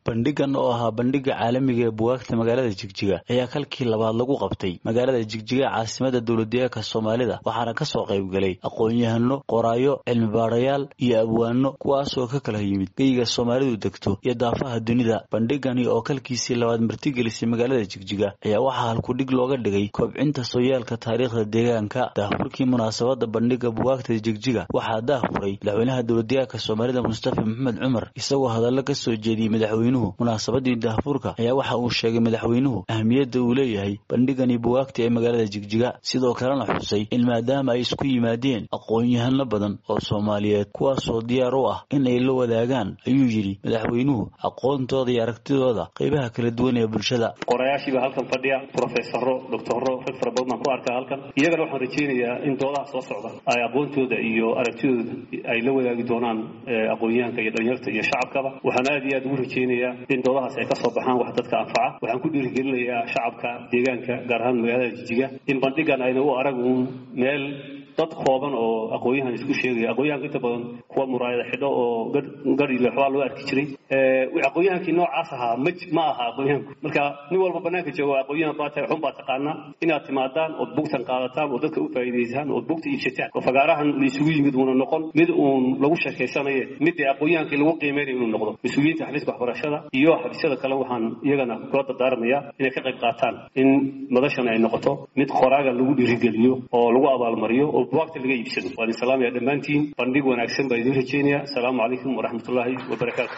bandhigan oo ahaa bandhiga caalamiga ee bugaagta magaalada jigjiga ayaa kalkii labaad lagu qabtay magaalada jigjiga caasimada dowladdeegaanka soomaalida waxaana kasoo qaybgalay aqoon-yahano qoraayo cilmibaarayaal iyo abwaano kuwaasoo ka kala yimid geyiga soomaalidu degto iyo daafaha dunida bandhigani oo kalkiisii labaad martigelisay magaalada jigjiga ayaa waxaa halkudhig looga dhigay kobcinta sooyaalka taariikhda deegaanka daahfurkii munaasabada bandhiga bugaagta jigjiga waxaa daahfuray madaxweynaha dowladdeegaanka soomaalida mustafa maxamed cumar isagoo hadallo ka soo jeediyey madaxweynuhu munaasabadii daahfurka ayaa waxa uu sheegay madaxweynuhu ahmiyadda uu leeyahay bandhigani bugaagta ee magaalada jigjiga sidoo kalena xusay in maadaama ay isku yimaadeen aqoon-yahano badan oo soomaaliyeed kuwaasoo diyaar u ah in ay la wadaagaan ayuu yidhi madaxweynuhu aqoontooda iyo aragtidooda qaybaha kala duwan ee bulshada qorayaashiiba halkan fadhiya profesaro doctoro rag fara badan baan ku arkaa halkan iyagana waxaan rajaynayaa in doodaha soo socda ay aqoontooda iyo aragtidooda ay la wadaagi doonaan aqoon-yahanka iyo dhalinyarta iyo shacabkaba waxaan aad iyo aad ugu rajaynayaa in doodahaas ay ka soo baxaan wax dadka anfaca waxaan ku dhiirigelinayaa shacabka deegaanka gaar ahaan magaalada jijiga in bandhigan ayna u arag uun meel dad kooban oo aqoon-yahan isku sheegaya aqoon-yahanka inta badan kuwa muraayada xidho oo gari leexbaa loo arki jiray aqoon-yahankii noocaas ahaa ma ma aha aqoon-yahanku marka nin walba banaanka jooga aqoon-yahan baa tahay xun baa taqaanaa inaad timaadaan ood bugtan qaadataan oo dadka u faa'iidaysaan ood bugta iibsataan oo fagaarahan la isugu yimid uuna noqon mid uun lagu sheekaysanaye mid dee aqoon-yahankii lagu qiimeynayo inuu noqdo mas-uuliyiinta xafiiska waxbarashada iyo xafiisyada kale waxaan iyagana kula dardaarmayaa inay ka qayb qaataan in madashan ay noqoto mid qoraaga lagu dhiirigeliyo oo lagu abaalmariyo oo buwaagta laga iibsado waan islaamaya dhammaantiin bandhig wanaagsan baa idiin rajeynaya asalaamu calaykum waraxmatullaahi wabarakaatu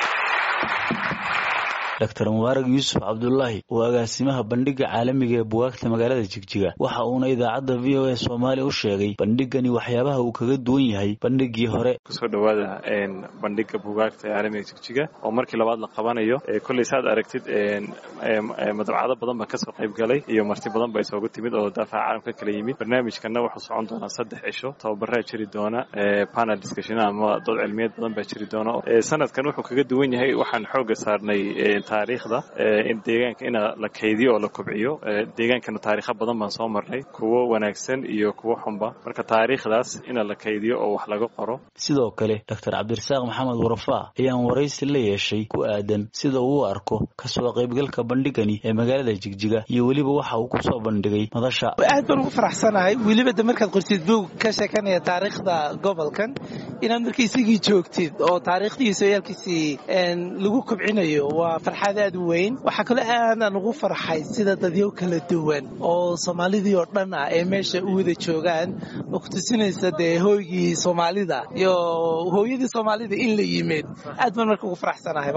dr mubaarag yuusuf cabdulaahi oo agaasimaha bandhiga caalamiga ee bugaagta magaalada jigjiga waxa uuna idaacadda v o a soomaaliya u sheegay bandhigani waxyaabaha uu kaga duwan yahay bandhigii hore kusoo dhawaada bandhiga bugaagta ee caalamiga jigjiga oo markii labaad la qabanayo kolley saad aragtid madabcado badan baa kasoo qayb galay iyo marti badan baa isoogu timid oo daafaha caalamka kala yimid barnaamijkana wuxuu socon doonaa saddex cisho tababaraa jiri doona panel discussion ama dood cilmiyeed badan baa jiri doona sanadkan wuxuu kaga duwan yahay waxaan xooga saarnay taariikhda in deegaanka in la kaydiyo oo la kobciyo deegaankana taarikho badan baan soo marnay kuwo wanaagsan iyo kuwo xunba marka taariikhdaas in la kaydiyo oo wax laga qoro sidoo kale doctor cabdirasaaq maxamed warafaa ayaan waraysi la yeeshay ku aadan sida uu u arko kasoo qaybgalka bandhigani ee magaalada jigjiga iyo weliba waxa uu kusoo bandhigay madasha aad baan ugu faraxsanahay weliba de markaad qortid buug ka sheekanaya taariikhda gobolkan inaad marka isagii joogtid oo taariikhdii sooyaalkiisii lagu kobcinayo waa farxad aad u weyn waxaa kaloo aadaan ugu farxay sida dadyo kala duwan oo soomaalidii oo dhan ah ee meesha u wada joogaan oo ku tusinaysa dee hooygii soomaalida iyo hooyadii soomaalida in la yimid aad baan marka ugu faraxsanahay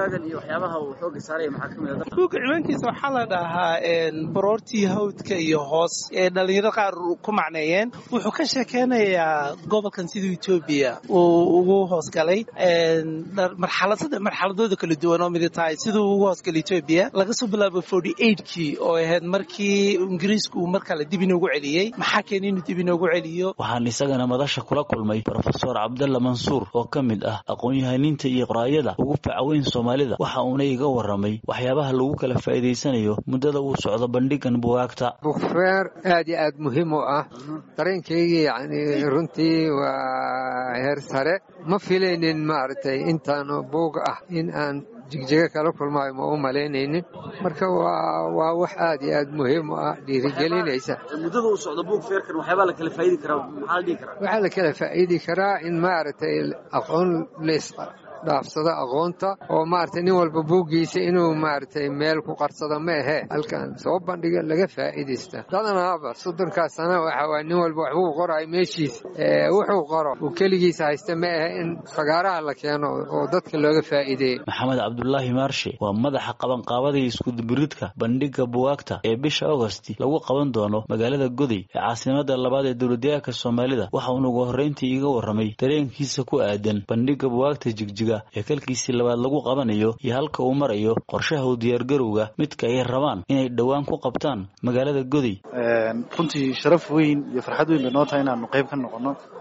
buugga ciwaankiisa waxaa la dhahaa baroortii hawdka iyo hoos ee dhallinyaro qaar ku macneeyeen wuxuu ka sheekeynayaa gobolkan sida etoobiya uu ugu hoosgalay marxaladooda kala duwan oo midi tahay siduu ugu hoosgalay etoobiya laga soo bilaabo forty eightkii oo ahayd markii ingiriisku uu mar kale dib inoogu celiyey maxaa keenay inuu dib inoogu celiyo waxaan isagana madasha kula kulmay brofesor cabdalla mansuur oo ka mid ah aqoon-yahaniinta iyo qoraayada ugu facaweyn soomaalida waxa uuna iga warramay waxyaabaha lagu kala faa'iidaysanayo muddada uu socdo bandhigan bugaagta bukfeer aad iyo aad muhiim u ah dareenkaygii yani runtii waa heer sare ma filaynin maaragtay intaanu buug ah in aan jigjiga kala kulmaayo ma u malaynaynin marka waa wax aad iyo aad muhiim u ah dhiirigelinaysa muddada uu socdo buug feerkan waxyaabaa la kala faa'idi karaa maxaa la dhihi karaa waxaa la kala faa'idi karaa in maaragtay aqoon leys dhaafsado aqoonta oo maaragtay nin walba buuggiisa inuu maaragtay meel ku qarsado ma ahee halkan soo bandhiga laga faa'iidaysta dadanaaba soddonkaas sana waxa waay nin walba waxbuu qoraayo meeshiisa wuxuu qoro uu keligiisa haysta ma ahe in fagaaraha la keeno oo dadka looga faa'iideeyo maxamed cabdulaahi maarshe waa madaxa qabanqaabada iskudubiridka bandhiga bugaagta ee bisha agosti lagu qaban doono magaalada goday ee caasimada labaad ee dowladdeegaanka soomaalida waxa uuna ugu horrayntii iga warramay dareenkiisa ku aadan bandhiga bugaagta jigjiga ee kalkiisii labaad lagu qabanayo iyo halka uu marayo qorshaha u diyaargarowga midka ay rabaan inay dhowaan ku qabtaan magaalada goday runtii sharaf weyn iyo farxad weyn bay noo tahay inaanu qayb ka noqonno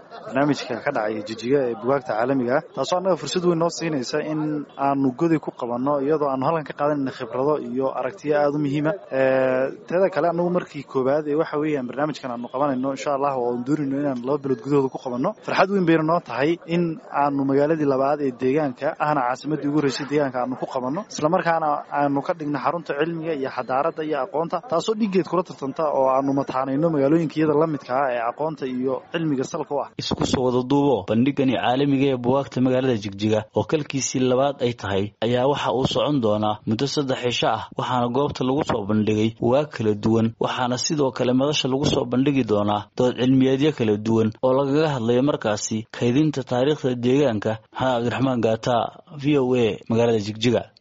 barnaamijka ka dhacaya jijiga ee bugaagta caalamiga ah taasoo annaga fursad weyn noo siinaysa in aanu godi ku qabanno iyadoo aanu halkan ka qaadanayna khibrado iyo aragtiyo aada u muhiima teeda kale annagu markii koowaad ee waxa weeyaan barnaamijkan aanu qabanayno insha allah oo aan doonayno inaan laba bilood gudahooda ku qabanno farxad weyn bayna noo tahay in aanu magaaladii labaad ee deegaanka ahna caasimadii ugu horeysay deegaanka aanu ku qabanno islamarkaana aanu ka dhigna xarunta cilmiga iyo xadaarada iyo aqoonta taasoo dhigeed kula tartanta oo aanu mataanayno magaalooyinka iyada la midka ah ee aqoonta iyo cilmiga salka u ah isku soo wada duubo bandhigani caalamiga ee bugaagta magaalada jigjiga oo kalkiisii labaad ay tahay ayaa waxa uu socon doonaa muddo saddex cisho ah waxaana goobta lagu soo bandhigay bugaag kala duwan waxaana sidoo kale madasha lagu soo bandhigi doonaa dood cilmiyeedyo kala duwan oo lagaga hadlayo markaasi kaydinta taariikhda deegaanka maxamed cabdiraxmaan gaata v o a magaalada jigjiga